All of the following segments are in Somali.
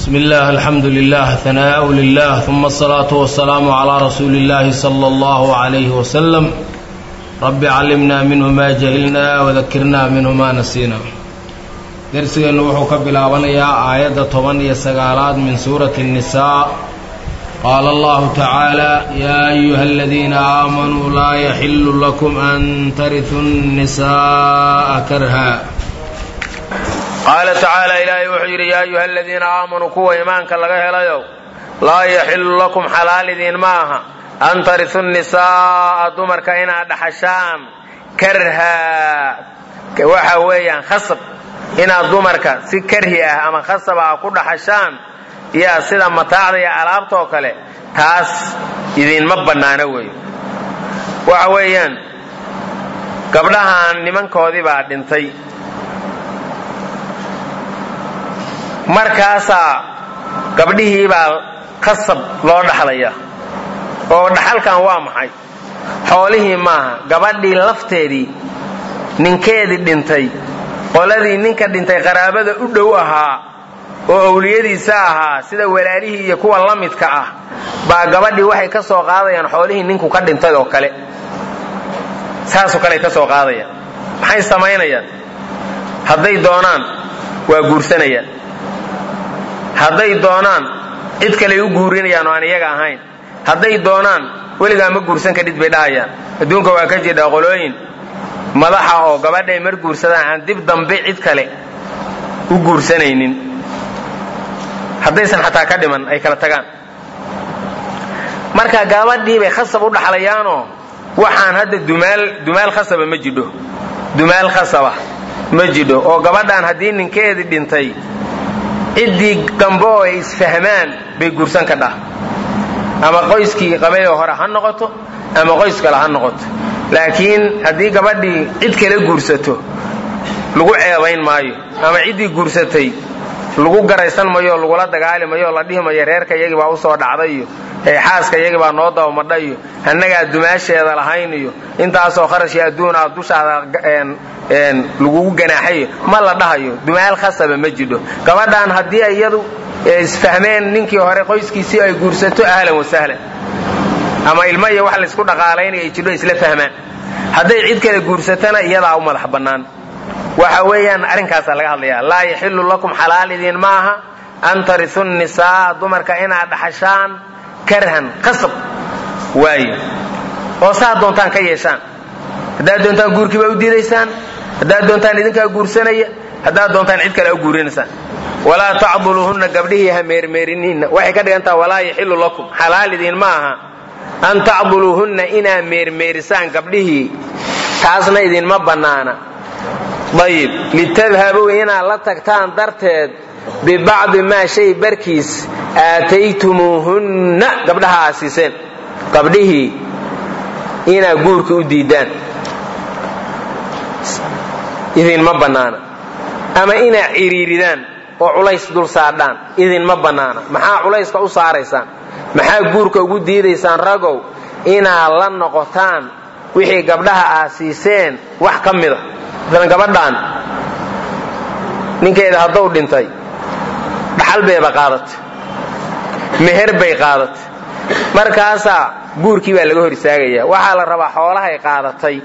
بسم الله الحمد لله ثناء لله ثم الصلاة والسلام على رسول الله صلى الله عليه وسلم رب علمنا منه ما جهلنا وذكرنا منه ما نسينا درسنا وحو كبلاابنيا آية طبن يسقالات من سورة النساء قال الله تعالى يا أيها الذين آمنوا لا يحل لكم أن ترثوا النساء كرها qaala tacaala ilaahay wuxuu yidhi yaa ayuha aladiina aamanuu kuwa iimaanka laga helayow laa yaxilu lakum xalaal idiin ma aha an tarisu nisaa'a dumarka inaad dhaxashaan karha waxa weeyaan khasab inaad dumarka si karhi ah ama khasab ah ku dhaxashaan yaa sida mataacda iyo alaabtoo kale taas idiinma bannaano weeye waxa weeyaan gabdhahan nimankoodii baa dhintay markaasaa gabdhihii baa khasab loo dhaxlaya oo dhaxalkan waa maxay xoolihii maaha gabadhii lafteedii ninkeedii dhintay qoladii ninka dhintay qaraabada u dhow ahaa oo owliyadiisa ahaa sida walaalihii iyo kuwa la midka ah baa gabadhii waxay ka soo qaadayaan xoolihii ninku ka dhintay oo kale saasoo kale ay ka soo qaadayaan maxay samaynayaan hadday doonaan waa guursanayaan hadday doonaan cid kaley u guurinayaan oo aan iyaga ahayn hadday doonaan weligaa ma guursan kadhid bay dhahayaan adduunka waa ka jidha qolooyin madaxa oo gabadhay mar guursadaan aan dib dambe cid kale u guursanaynin haddaysan xataa ka dhiman ay kala tagaan marka gabadhii bay khasab u dhaxlayaanoo waxaan hadda dumaal dumaal khasaba ma jidho dumaal khasaba ma jidho oo gabadhaan haddii ninkeedii dhintay ciddii dambe oo ay isfahmaan bay guursan ka dhah ama qoyskii qabayoo hore ha noqoto ama qoys kale ha noqoto laakiin haddii gabadhii cid kale guursato lagu ceebayn maayo ama ciddii guursatay lagu garaysan mayo lagula dagaali mayo la dhihi mayo reerka iyagii baa usoo dhacday iyo xaaska iyagii baa noo dabamadha iyo annagaa dumaasheeda lahayn iyo intaasoo kharash iyo adduun ah dushaada lagugu ganaaxayo ma la dhahayo dumaal khasaba ma jidho gabadhan haddii iyadu isfahmeen ninkii hore qoyskiisii ay guursato ahlan wasahlan ama ilmo iyo wax laysku dhaqaalaynaya ay jidho isla fahmaan hadday cid kale guursatana iyadaa u madax bannaan waxa weeyaan arrinkaasaa laga hadlaya laa yaxilu lakum xalaal idiin ma aha an tarisu nisaa dumarka inaad dhaxashaan karhan qasab waayo oo saa doontaan ka yeeshaan haddaad doontaan guurkii baa u diidaysaan haddaad doontaan idinkaa guursanaya haddaad doontaan cid kale u guurinaysaan walaa tacduluuhunna gabdhihii ha meermeeriniinna waxay ka dhigan taha walaa yaxilu lakum xalaal idiin ma aha an tacduluuhunna inaa meermeerisaan gabdhihii taasna idinma bannaana ayib litadhabuu inaad la tagtaan darteed bibacdi maa shay barkiis aataytumuuhunna gabdhaha aad siiseen gabdhihii inaad guurka u diidaan idinma bannaana ama inaad ciriiridaan oo culays dul saadhaan idinma bannaana maxaa culayska u saaraysaan maxaa guurka ugu diidaysaan ragow inaad la noqotaan wixii gabdhaha aad siiseen wax ka mida masalan gabadhaan ninkeeda hadduu dhintay dhaxal bayba qaadatay meher bay qaadatay markaasaa guurkii baa laga hor istaagaya waxaa la rabaa xoolahay qaadatay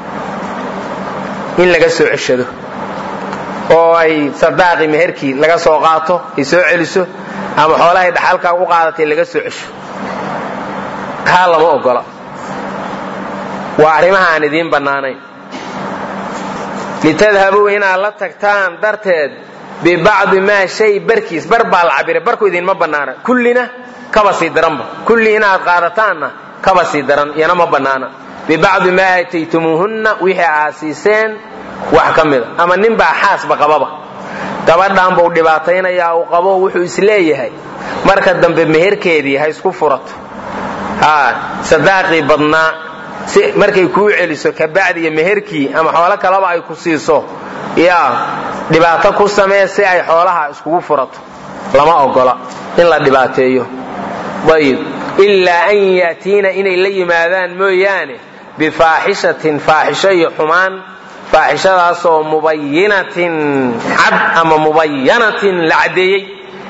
in laga soo ceshado oo ay sadaaqii meherkii laga soo qaato ay soo celiso ama xoolahay dhaxalkaa u qaadatay laga soo cesho kaa lama ogola waa arrimaha aan idiin bannaanayn litadhabuu inaad la tagtaan darteed bibacdi maa shay barkiis bar baa la cabira barku idinma bannaana kullina kaba sii daranba kulli inaad qaadataanna kaba sii daran iyana ma bannaana bibacdi maa aataytumuuhunna wixii aad siiseen wax ka mida ama ninbaa xaasba qababa gabadhan buu dhibaataynayaa uu qabo wuxuu isleeyahay marka dambe meherkeedii ha isku furato sadaaqii badnaa si markay kuu celiso kabacdi iyo meherkii ama xoolo kaleba ay ku siiso yaa dhibaato ku samee si ay xoolaha iskugu furato lama ogola in la dhibaateeyo ayib ilaa an ya'tiina inay la yimaadaan mooyaane bifaaxishatin faaxisho iyo xumaan faaxishadaasoo mubayinatin cad ama mubayanatin la caddeeyey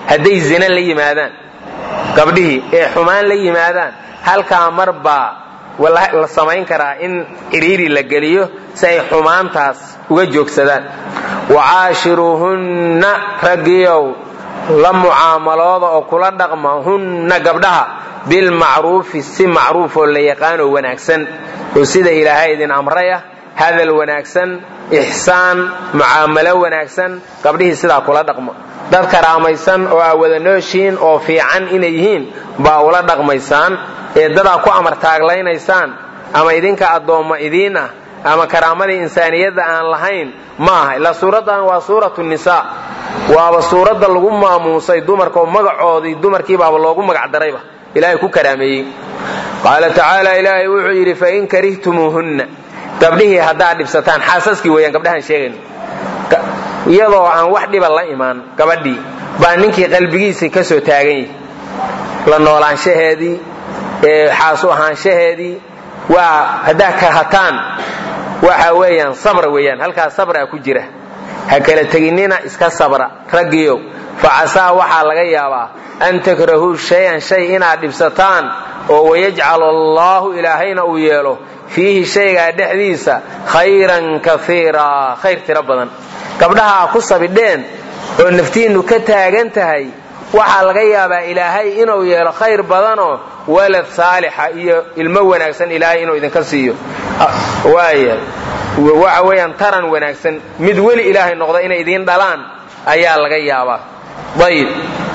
hadday zina la yimaadaan gabdhihii ee xumaan la yimaadaan halkaa mar baa la samayn karaa in cidhiiri la geliyo si ay xumaantaas uga joogsadaan wacaashiruuhunna raggiyow la mucaamalooda oo kula dhaqma hunna gabdhaha bilmacruufi si macruufoo la yaqaanoo wanaagsan oo sida ilaahay idin amraya hadal wanaagsan ixsaan mucaamalo wanaagsan gabdhihii sidaa kula dhaqma dad karaamaysan oo aa wada nooshiin oo fiican inay yihiin baa ula dhaqmaysaan ee dadaa ku amar taaglaynaysaan ama idinka addoomma idiin ah ama karaamadii insaaniyadda aan lahayn ma aha ilaa suuraddan waa suuratu nisaa waaba suuradda lagu maamuusay dumarkaoo magacoodii dumarkiibaaba loogu magacdarayba ilaahay ku karaameeyey qaala tacaala ilaahay wuxuu yidhi fain karihtumuuhunna gabdhihii haddaad dhibsataan xaasaskii weeyaan gabdhahaan sheegayno iyadoo aan wax dhiba la imaan gabadhii baa ninkii qalbigiisii ka soo taagan yahi la noolaanshaheedii xaasu ahaanshaheedii waa haddaad kahataan waxa weeyaan sabra weeyaan halkaas sabraa ku jira ha kala teginnina iska sabra raggiyow fa casaa waxaa laga yaabaa an takrahuu shay-an shay inaad dhibsataan oo wayajcal allaahu ilaahayna uu yeelo fiihi shaygaa dhexdiisa khayran kaiiraa khayr tiro badan gabdhaha a ku sabidheen oo naftiinnu ka taagan tahay waxaa laga yaabaa ilaahay inuu yeelo khayr badanoo walad saalixa iyo ilmo wanaagsan ilaahay inuu idinka siiyo waaya waxa weeyaan taran wanaagsan mid weli ilaahay noqda inay idiin dhalaan ayaa laga yaabaa ayib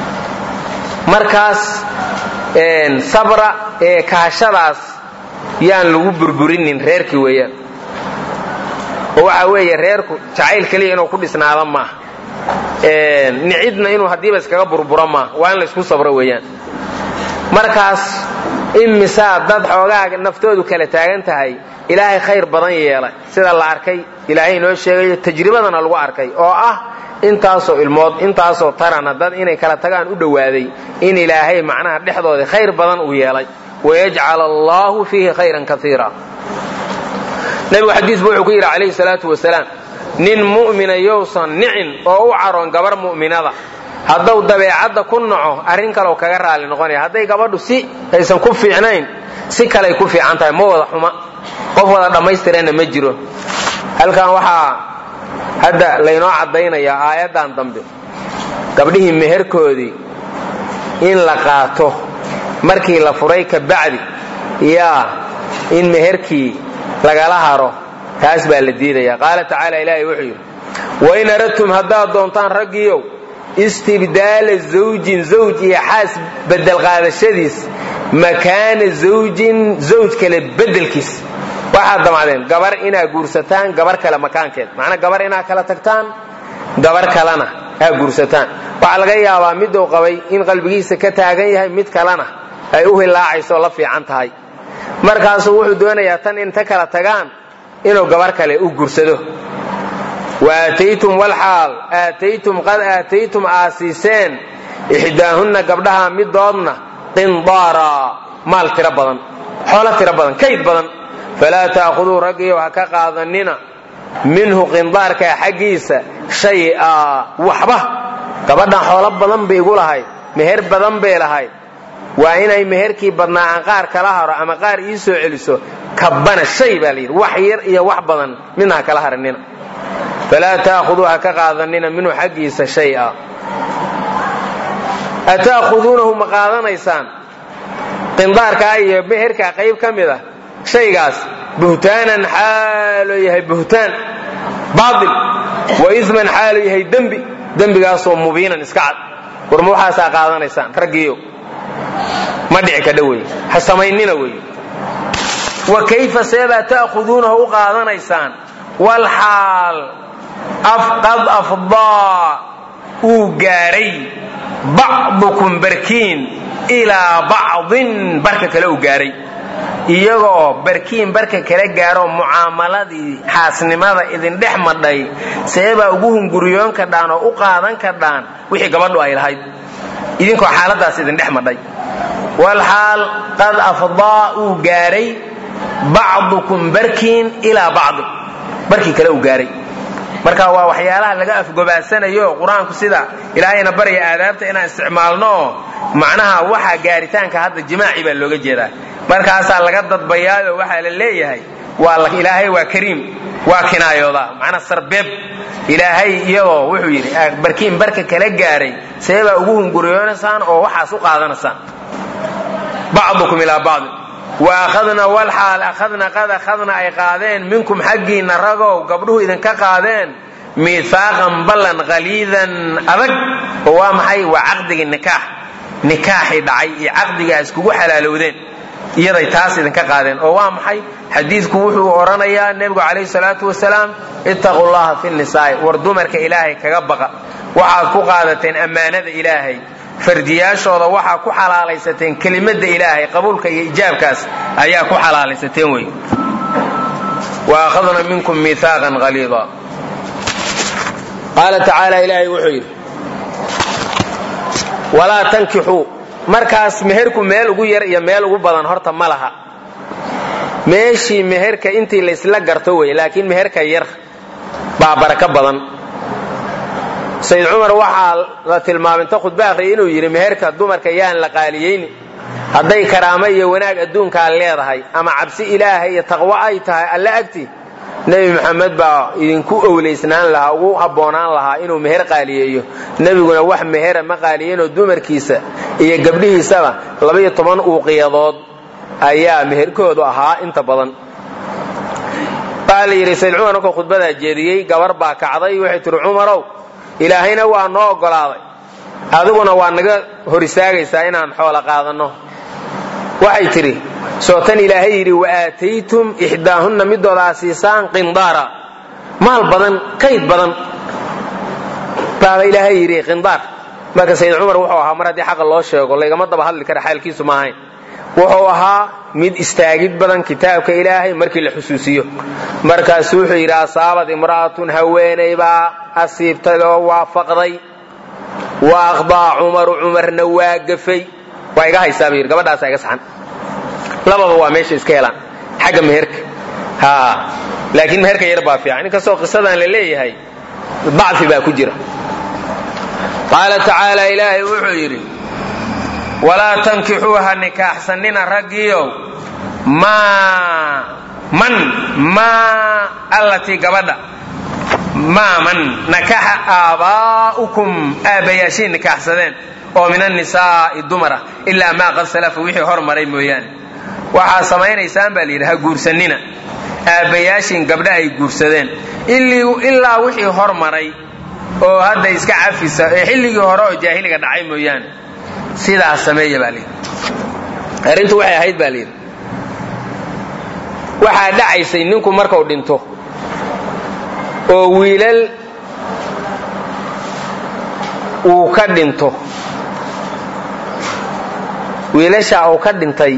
markaas sabra ee kahashadaas yaan lagu burburinin reerkii weeyaan oo waxa weeye reerku jacayl keliya inuu ku dhisnaada maaha nicidna inuu haddiiba iskaga burburo maaha waa in la isku sabro weeyaan markaas imisaa dad xoogaa naftoodu kala taagan tahay ilaahay khayr badan yeelay sida la arkay ilaahay inoo sheegayo tajribadana lagu arkay oo ah intaasoo ilmood intaasoo tarana dad inay kala tagaan u dhowaaday in ilaahay macnaha dhexdoodii khayr badan uu yeelay wayajcal allaahu fiihi khayran kaiira nebigu xadiisbu wuxuu ku yidhi calayhi salaatu wasalaam nin mu'mina yousan nicin oo u caroon gabar mu'minada hadduu dabeecadda ku naco arrin kaleoo kaga raali noqonaya hadday gabadhu si aysan ku fiicnayn si kaley ku fiican tahay ma wada xuma qof wada dhammaystiranna ma jiro halkan waxaa hadda laynoo caddaynayaa aayaddan dambe gabdhihii meherkoodii in la qaato markii la furay ka bacdi yaa in meherkii lagala haro taas baa la diidaya qaala tacaala ilaahay wuxuu yidhi wain aradtum haddaad doontaan raggiiow istibdaala zawjin zawj iyo xaas bedel qaadashadiis makaana zawjin zawj kale bedelkiis waxaad damacdeen gabar inaad guursataan gabar kale makaankeed macnaa gabar inaad kala tagtaan gabar kalena aad guursataan waxaa laga yaabaa miduu qabay in qalbigiisa ka taagan yahay mid kalena ay u hilaacayso la fiican tahay markaasuu wuxuu doonayaa tan inta kala tagaan inuu gabar kale u guursado waataytum walxaal aataytum qad aataytum aasiiseen ixdaahunna gabdhaha midoodna qindaara maal tiro badan xoolo tiro badan kayd badan falaa taa'khuduu raggiyow ha ka qaadanina minhu qindaarkaa xaggiisa shay'a waxba gabadhan xoolo badan bay igu lahayd meher badan bay lahayd waa inay meherkii badnaa aan qaar kala haro ama qaar ii soo celiso kabbana shay baa layidhi wax yar iyo wax badan midna ha kala haranina falaa taa'khuduu ha ka qaadanina minhu xaggiisa shay'a ata'khuduunahu ma qaadanaysaan qindaarkaa iyo meherkaa qayb ka mid a shaygaas buhtaanan xaaloo yahay buhtaan baail wa isman xaaloo yahay dembi dembigaasoo mubiinan iska cad warma waxaasaa qaadanaysaan raggiiyo ma dhici kadha wey ha samaynina wey wa kayfa seebaa ta'khuduunahu u qaadanaysaan walxaal qad afdaa uu gaadhay bacdukum barkiin ilaa bacdin barka kale uu gaadhay iyagoo barkiin barka kala gaaroo mucaamaladii xaasnimada idin dhex madhay seebaa ugu hunguriyoon kadhaan oo u qaadan kadhaan wixii gabadhu ay lahayd idinkoo xaaladaas idin dhex madhay walxaal qad afdaa uu gaadhay bacdukum barkiin ilaa bacdi barkii kale uu gaadhay marka waa waxyaalaha laga afgobaadsanayo qur-aanku sida ilaahayna barya aadaabta inaan isticmaalno oo macnaha waxa gaaritaanka hadda jimaaci baa looga jeedaa markaasaa laga dadbayaayo waxaa la leeyahay waa ilaahay waa kariim waa kinaayoodaa macnaa sarbeeb ilaahay iyadoo wuxuu yidhi barkiin barka kala gaaray seebaa ugu hunguriyoonaysaan oo waxaas u qaadanaysaan bacdukum ilaa bacdi wa akhadna walxaal akhadna qad akhadna ay qaadeen minkum xaggiinna ragow gabdhuhu idinka qaadeen miihaaqan ballan qaliidan adag oo waa maxay waa caqdigii nikaax nikaaxii dhacay iyo caqdigaa iskugu xalaalowdeen iyaday taas idinka qaadeen oo waa maxay xadiidku wuxuu odhanayaa nebigu calayhi salaatu wasalaam ittaqu llaha fi nisaa'i war dumarka ilaahay kaga baqa waxaad ku qaadateen ammaanada ilaahay fardiyaashooda waxaa ku xalaalaysateen kelimadda ilaahay qabuulka iyo ijaabkaas ayaa ku xalaalaysateen wey wa akhadna minkum miihaaqan qaliida qaala tacaala ilaahay wuxuu yidhi walaa tankixuu markaas meherku meel ugu yar iyo meel ugu badan horta ma laha meeshii meherka intii laysla garto wey laakiin meherka yar baa barako badan sayid cumar waxaa la tilmaamay inta khudba akhriyay inuu yidhi meherka dumarka yaan la qaaliyeyni hadday karaamo iyo wanaag adduunkaa leedahay ama cabsi ilaahay iyo taqwo ay tahay alle agti nebi maxamed baa idinku owlaysnaan lahaa ugu habboonaan lahaa inuu meher qaaliyeeyo nebiguna wax mehera ma qaaliyeynoo dumarkiisa iyo gabdhihiisaba labaiyo toban uuqiyadood ayaa meherkoodu ahaa inta badan waxaa la yidhi sayid cumar markuu khudbadaa jeediyey gabar baa kacday waxay tihi cumarow ilaahayna waa noo oggolaaday adiguna waa naga hor istaagaysaa inaan xoolo qaadanno waxay tidhi soo tan ilaahay yidhi wa aataytum ixdaahunna midooda aa siisaan qindaara maal badan kayd badan baaba ilaahay yidhi qindaar marka sayid cumar wuxuu ahaa mar haddii xaqa loo sheego laygama daba hadli kara xaalkiisu ma ahayn wuxuu ahaa mid istaagid badan kitaabka ilaahay markii la xusuusiyo markaasu wuxuu yidhi asaabad imra'atun haweenay baa asiibtay oo waafaqday wa aqdaa cumaru cumarna waa gafay waa iga haysaa buu yidhi gabadhaasa iga saxan lababa waa meesha iska helaan xagga meherka ha laakiin meherka yar baa fiican inkastoo qisadan la leeyahay dacfi baa ku jira qaala tacaala ilaahay wuxuu yidhi walaa tankixuuha nikaaxsanina raggiiow maa man maa allatii gabadha maa man nakaxa aabaa'ukum aabbayaashiin nikaaxsadeen oo min annisaa'i dumara ilaa maa qad salafa wixii hor maray mooyaane waxaa samaynaysaan baa layidhi ha guursanina aabbayaashiin gabdha ay guursadeen ilaa wixii hor maray oo hadda iska cafisa ee xilligii hore oo jaahiliga dhacay mooyaane sidaas sameeya baa layidhi arrintu waxay ahayd baa layidhi waxaa dhacaysay ninku markuu dhinto oo wiilal uu ka dhinto wiilashaa uu ka dhintay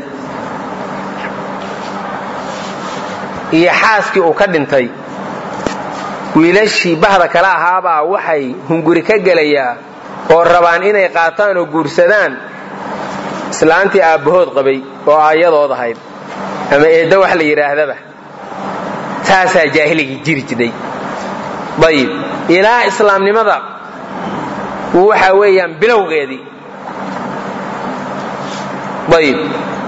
iyo xaaskii uu ka dhintay wiilashii bahda kale ahaabaa waxay hunguri ka gelayaa oo rabaan inay qaataan oo guursadaan islaantii aabbahood qabay oo aayadood ahayd ama eedda wax la yidhaahdaba taasaa jaahiligii jiri jiray ayib ilaa islaamnimada waxa weeyaan bilowgeedii ayib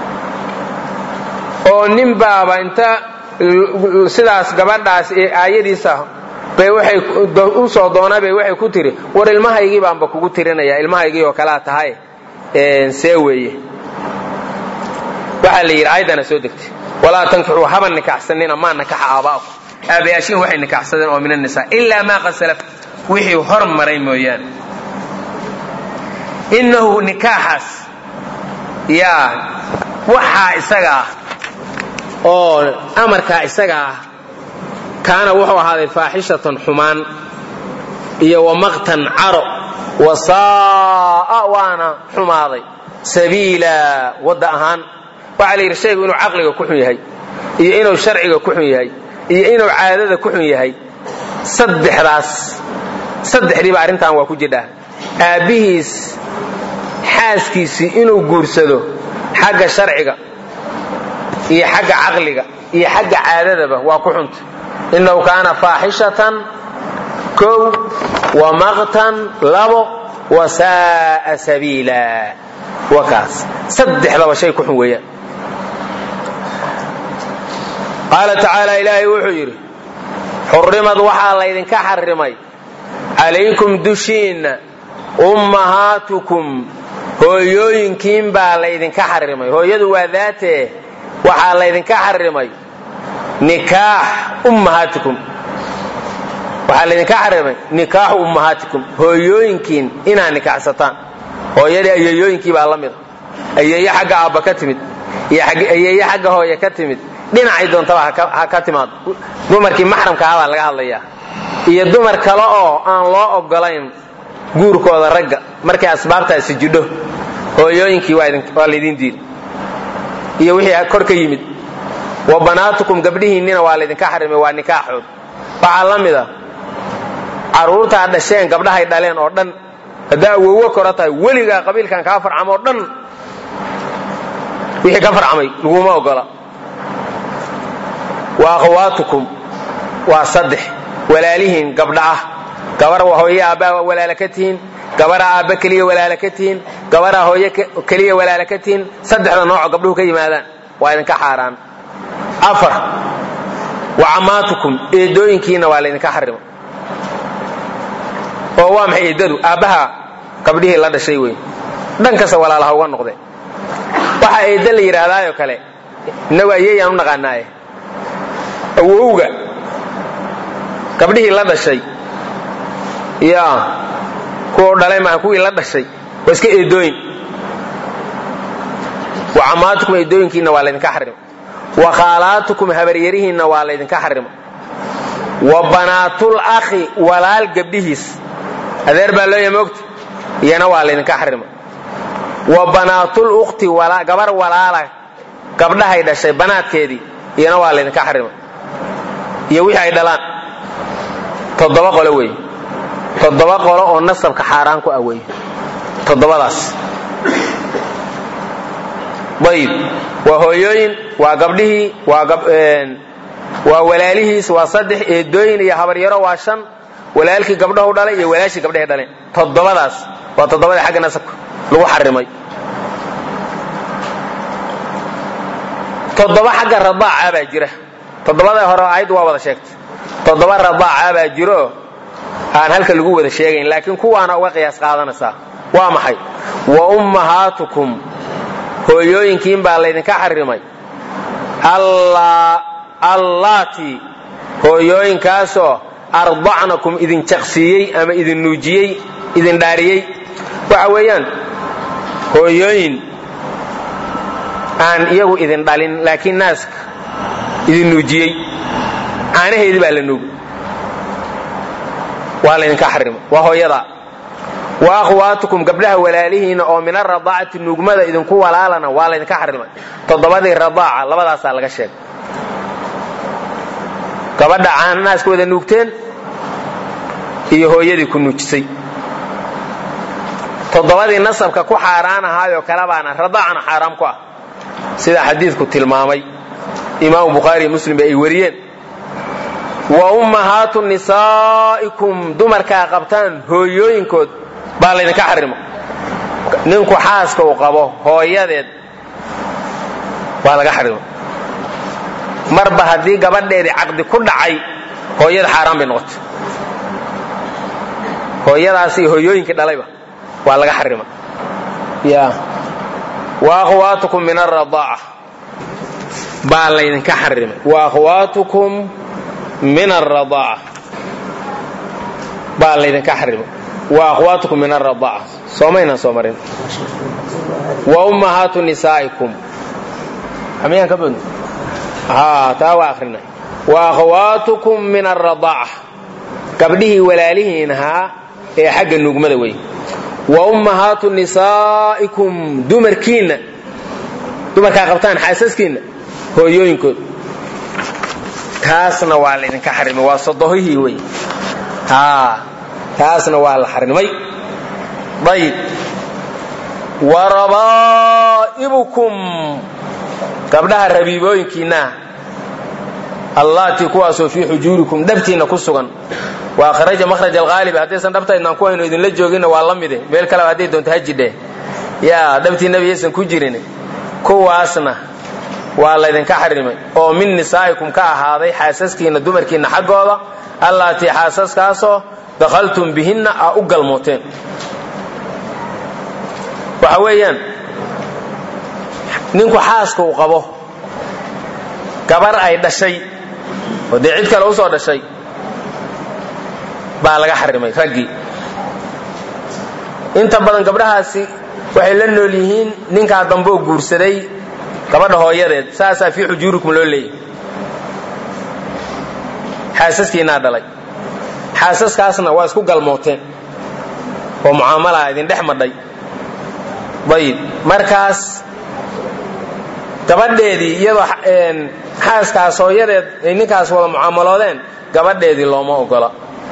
oo nin baaba inta sidaas gabadhaas ee aayadiisa bay waxay u soo doonabay waxay ku tiri war ilmahaygii baanba kugu tirinaya ilmahaygii oo kalaa tahay see weeye waxaa la yidhi aayadana soo degtay walaa tankixuu haba nikaxsanina maa nakaxa aabaa'akum aabayaashiin waxay nikaxsadeen oo min annisaa ilaa maa qad salaf wixii hor maray mooyaane innahu nikaaxaas yaa waxaa isaga ah oo amarkaa isaga ah kaana wuxuu ahaaday faaxishatan xumaan iyo wamaqtan caro wa saa'a waana xumaaday sabiila wadda ahaan waxaa la yidhi shaygu inuu caqliga ku xun yahay iyo inuu sharciga ku xun yahay iyo inuu caadada ku xun yahay saddexdaas saddexdiiba arrintan waa ku jidhaa aabbihiis xaaskiisii inuu guursado xagga sharciga iyo xagga caqliga iyo xagga caadadaba waa ku xunta innahu kaana faaxishatan kow wa maqtan labo wa saa'a sabiila wa kaas saddexdaba shay ku xun weeyaan qaala tacaala ilaahay wuxuu yidhi xurrimad waxaa laydinka xarrimay calaykum dushiinna ummahaatukum hooyooyinkiin baa laydinka xarrimay hooyadu waa daatee waxaa laydinka xarrimay nikaax ummahaatikum waxaa laydinka xarimay nikaaxu ummahaatikum hooyooyinkiin inaad nikaaxsataan hooyadii ayeeyooyinkii baa la mida ayeeye xagga aabba ka timid iyo ayeeye xagga hooye ka timid dhinacay doontaba ha ka timaado dumarkii maxramka ah baa laga hadlayaa iyo dumar kale oo aan loo ogolayn guurkooda ragga markay asbaabtaasi jidho hooyooyinkii waa laydin diiday iyo wixii kor ka yimid wa banaatukum gabdhihiinnina waa laydinka xarimay waa nikaaxood waxaa la mida carruurtaa dhasheen gabdhahay dhaleen oo dhan haddaa awowo kora tahay weligaa qabiilkan kaa farcamo oo dhan wixii ka farcamay laguma ogola wa akhawaatukum waa saddex walaalihiin gabdha ah gabar hooye aabbaa walaala ka tihiin gabaraa aabba keliya walaala ka tihiin gabaraa hooye keliya walaala ka tihiin saddexda nooco gabdhuhu ka yimaadaan waa idinka xaaraan afar wa cammaatukum eedooyinkiina waa laydinka xarima oo waa maxay eedadu aabbaha gabdhihii la dhashay wey dhan kasta walaalaha uga noqde waxaa eedda la yidhaahdaayoo kale innagu ayeeyaan u naqaanaaye awowga gabdhihii la dhashay ya kuwa dhalay maaha kuwii la dhashay waa iska eedooyin wa cammaatukum eedooyinkiina waa laydinka xarima wa khaalaatukum habaryarihiinna waa laydinka xarima wa banaatul akhi walaal gabdhihiis adeer baa loo yamoogta iyana waa laydinka xarima wa banaatul ukhti gabar walaala gabdhahay dhashay banaadkeedii iyana waa laydinka xarima iyo wixii ay dhalaan toddoba qolo wey toddoba qolo oo nasabka xaaraan ku ah wey toddobadaas ayib waa hooyooyin waa gabdhihii waa walaalihiis waa saddex eedooyin iyo habaryaro waa shan walaalkii gabdhahu dhalay iyo walaashii gabdhahay dhaleen toddobadaas waa toddobadii xagga nasabka lagu xarimay toddoba xagga radaaca baa jira toddobada hore ayaddu waa wada sheegtay toddoba radaaca baa jiro aan halka lagu wada sheegayn laakiin kuwaana uga qiyaas qaadanaysaa waa maxay wa ummahaatukum hooyooyinkiin baa laydinka xarimay allaati hooyooyinkaasoo ardacnakum idin jaqsiiyey ama idin nuujiyey idin dhaariyey waxa weeyaan hooyooyin aan iyagu idin dhalin laakiin naaska idin nuujiyey caanaheedii baa la nuugay waa laydinka xarimay waa hooyadaa wa akhwaatukum gabdhaha walaalihiinna oo min aradaacati nuugmada idinku walaalana waa laydinka xarimay toddobadii radaaca labadaasaa laga sheegay gabadha caana naaska wada nuugteen iyo hooyadii ku nuujisay toddobadii nasabka ku xaaraan ahaayoo kale baana radaacna xaaraam ku ah sida xadiidku tilmaamay imaamu bukhaari iyo muslim ba ay wariyeen wa ummahaatu nisaa'ikum dumarkaa qabtaan hooyooyinkood baa laydinka xarimo ninku xaaska uu qabo hooyadeed waa laga xarimo marba haddii gabadheedii caqdi ku dhacay hooyada xaaraan bay noqotay hooyadaas iyo hooyooyinkii dhalayba waa laga xarima ya wa akhwaatukum min aradaaca baa laydinka xarimay wa akhwaatukum min aradaaca baa laydinka xarimay wa akhwaatukum min aradaaca soomaynaan soo marin wa ummahaatu nisaa'ikum amiyaan ka badno haa taa waa akrinay wa akhwaatukum min aradaaca gabdhihii walaalihiin ahaa ee xagga nuugmada wey wa ummahaatu nisaa'ikum dumarkiinna dumarkaa qabtaan xaasaskiinna hooyooyinkood taasna waa laydinka xarimay waa sodohihii wey haa taasna waa la xarimay ayib wa rabaa'ibukum gabdhaha rabiibooyinkiinna allaatii kuwaasoo fii xujuurikum dhabtiinna ku sugan waa kharaja makhraj alghaalibi haddaysan dhabtaydnaan ku hayno idinla jooginna waa la mide meel kaleba hadday doonto ha jidhe yaa dhabtii nebiyaysan ku jirin kuwaasna waa laydinka xarimay oo min nisaa'ikum ka ahaaday xaasaskiinna dumarkiinna xaggooda allaatii xaasaskaasoo dakhaltum bihinna aa u galmooteen waxa weeyaan ninku xaaska uu qabo gabar ay dhashay oo dee cid kale u soo dhashay baa laga xarimay raggii inta badan gabdhahaasi waxay la nool yihiin ninkaa dambeoo guursaday gabadha hooyadeed saasaa fii xujuurikum loo leeyahy xaasaskiinaa dhalay xaasaskaasna waa isku galmooteen oo mucaamalaha idin dhex madhay ayib markaas gabadheedii iyadoo xaaskaas hooyadeed ay ninkaas wada mucaamaloodeen gabadheedii looma ogola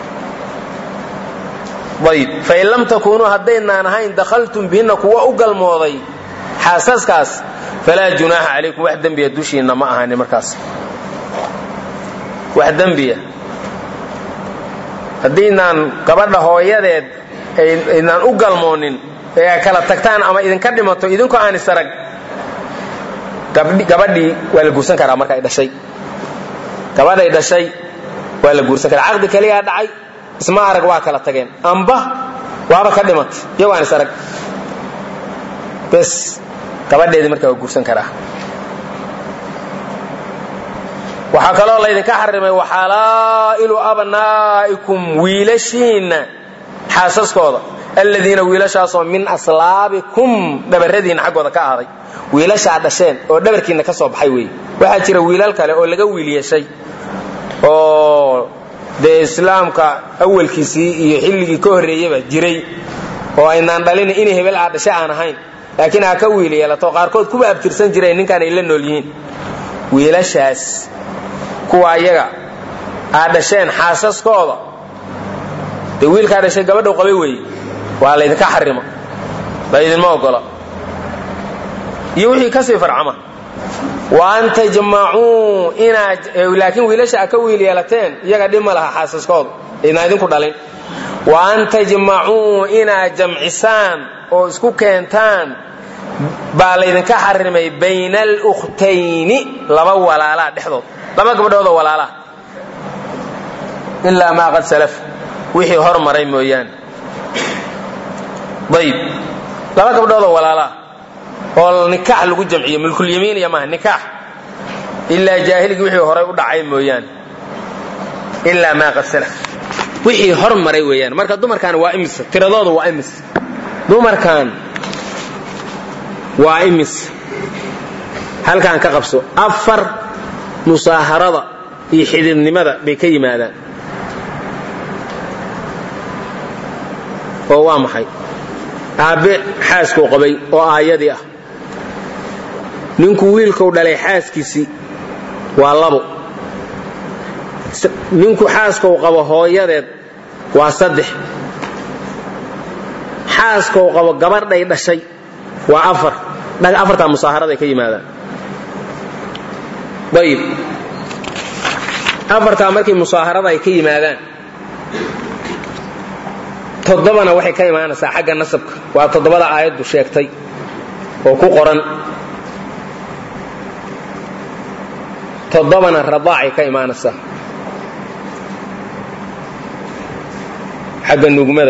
ayib fain lam takuunuu haddaynaan ahayn dakhaltum bihinna kuwa u galmooday xaasaskaas falaa junaaxa calaykum wax dembiya dushiinna ma ahani markaas wax dembiya haddiinaan gabadha hooyadeed aydnaan u galmoonin ee ay kala tagtaan ama idinka dhimato idinkoo aan isarag gabadhii waa la guursan karaa marka ay dhashay gabadhay dhashay waa la guursan karaa caqdi keliyaa dhacay isma arag waa kala tageen amba waaba ka dhimatay iyagoo aan isarag bes gabadheedii markaa waa guursan karaa waxaa kaloo laydinka xarimay waxalaa'ilu abnaa'ikum wiilashiinna xaasaskooda aladiina wiilashaasoo min aslaabikum dhabaradiinna xaggooda ka ahaaday wiilashaa dhasheen oo dhabarkiinna ka soo baxay weeye waxaa jira wiilal kale oo laga wiil yeeshay oo dee islaamka awalkiisii iyo xilligii ka horreeyaba jiray oo aynaan dhalin inay hebel aa dhashe aan ahayn laakiin aa ka wiil yeelato qaarkood kuwa abtirsan jireen ninkaan ay la nool yihiin wiilashaas kuwa ayaga aa dhasheen xaasaskooda dee wiilkaa dhashay gabadhau qabay weeye waa laydinka xarima laydinma ogola iyo wixii kasii farcama wa an tajmacuu inaad laakiin wiilasha a ka wiil yeelateen iyaga dhib ma laha xaasaskooda idnaa idinku dhalin wa an tajmacuu inaad jamcisaan oo isku keentaan baa laydinka xarimay bayna alukhtayni laba walaalaa dhexdood laba gabdhoodoo walaalaa ilaa maa qad salaf wixii hor maray mooyaane ayib laba gabdhoodoo walaalaa oo nikaax lagu jamciyo mulkulyamiin iyo maaha nikaax ilaa jaahiligii wixii horay u dhacay mooyaane ilaa maa qad salaf wixii hor maray weeyaan marka dumarkan waa imis tiradooda waa imis dumarkan waa imis halkaan ka qabso afar musaaharada iyo xididnimada bay ka yimaadaan oo waa maxay aabbe xaaskuu qabay oo aayadii ah ninku wiilkuu dhalay xaaskiisii waa labo ninku xaaskuu qabo hooyadeed waa saddex xaaskuu qabo gabadhay dhashay waa afar afartaa musaaharaday ka yimaadaan ayib afartaa markii musaaharada ay ka yimaadaan toddobana waxay ka imaanaysaa xagga nasabka waa toddobada aayaddu sheegtay oo ku qoran toddobana radaacay ka imaanaysaa xagga nugmada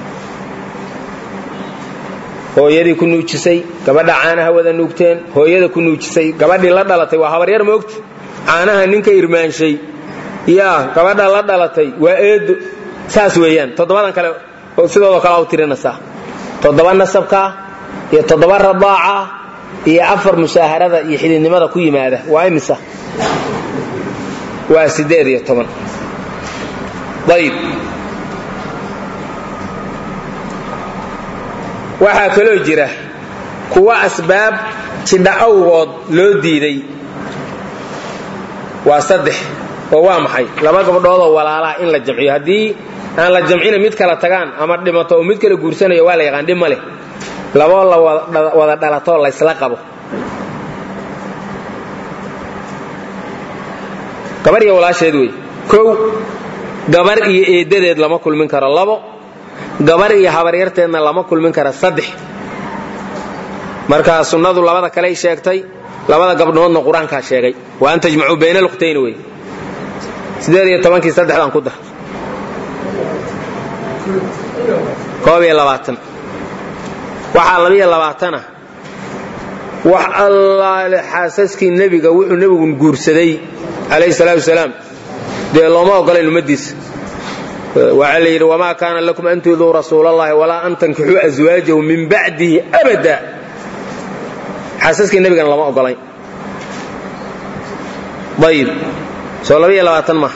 hooyadii ku nuujisay gabadha caanaha wada nuugteen hooyada ku nuujisay gabadhii la dhalatay waa habaryar moogta caanaha ninka irmaanshay yaa gabadha la dhalatay waa eedo saas weeyaan toddobadan kale sidoodoo kale u tirinaysaa toddoba nasabka iyo toddoba radaaca iyo afar musaaharada iyo xididnimada ku yimaada waa imisa waa sideed iyo toban ayib waxaa kaloo jira kuwa asbaab jidha awgood loo diiday waa saddex oo waa maxay laba gabdhoodoo walaalaa in la jamciyo haddii aan la jamcina mid kala tagaan ama dhimato oo mid kala guursanayo waa la yaqaan dhib ma leh laboo la wada dhalatoo laysla qabo gabar iyo walaasheed wey kow gabar iyo eedadeed lama kulmin karo labo gabar iyo habaryarteedna lama kulmin kara saddex marka sunnadu labada kaley sheegtay labada gabdhoodna qur-aankaa sheegay wa an tajmacuu bayna alukhtayni wey sideed iyo tobankii saddexdan ku dar koob iyo labaatan waxaa labiyo labaatana wax allaale xaasaskii nebiga wuxuu nebigu guursaday calayhi salaatu wasalaam dee looma ogolayn ummadiisa waxaa la yidhi wamaa kaana lakum an tuuduu rasuulallahi walaa an tankixuu aswaajahu min bacdihi abada xaasaskii nebigana lama ogolayn ayib soo labaiyo labaatan maaha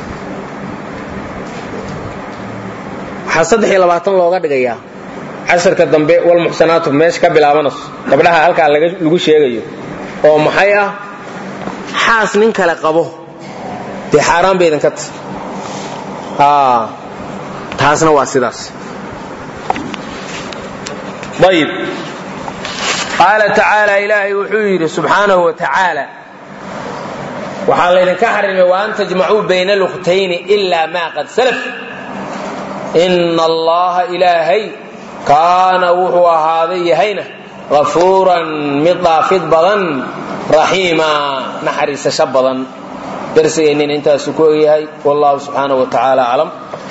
waxaa saddex iyo labaatan looga dhigayaa casharka dambe walmuxsanaatu meesha ka bilaabanayso gabdhaha halkaa lagu sheegayo oo maxay ah xaas nin kale qabo dee xaaraan baydan ka tahy taasna waa sidaas ayib qaala tacaala ilaahay wuxuu yidhi subxaanahu wa tacaala waxaa laydinka xarimay wa an tajmacuu bayna alukhtayni ilaa maa qad salaf ina allaha ilaahay kaana wuxuu ahaaday yahayna hafuuran mid dhaafid badan raxiima naxariisasho badan darsigeennin intaasu ku ogyahay wallahu subxaanahu wa tacaala aclam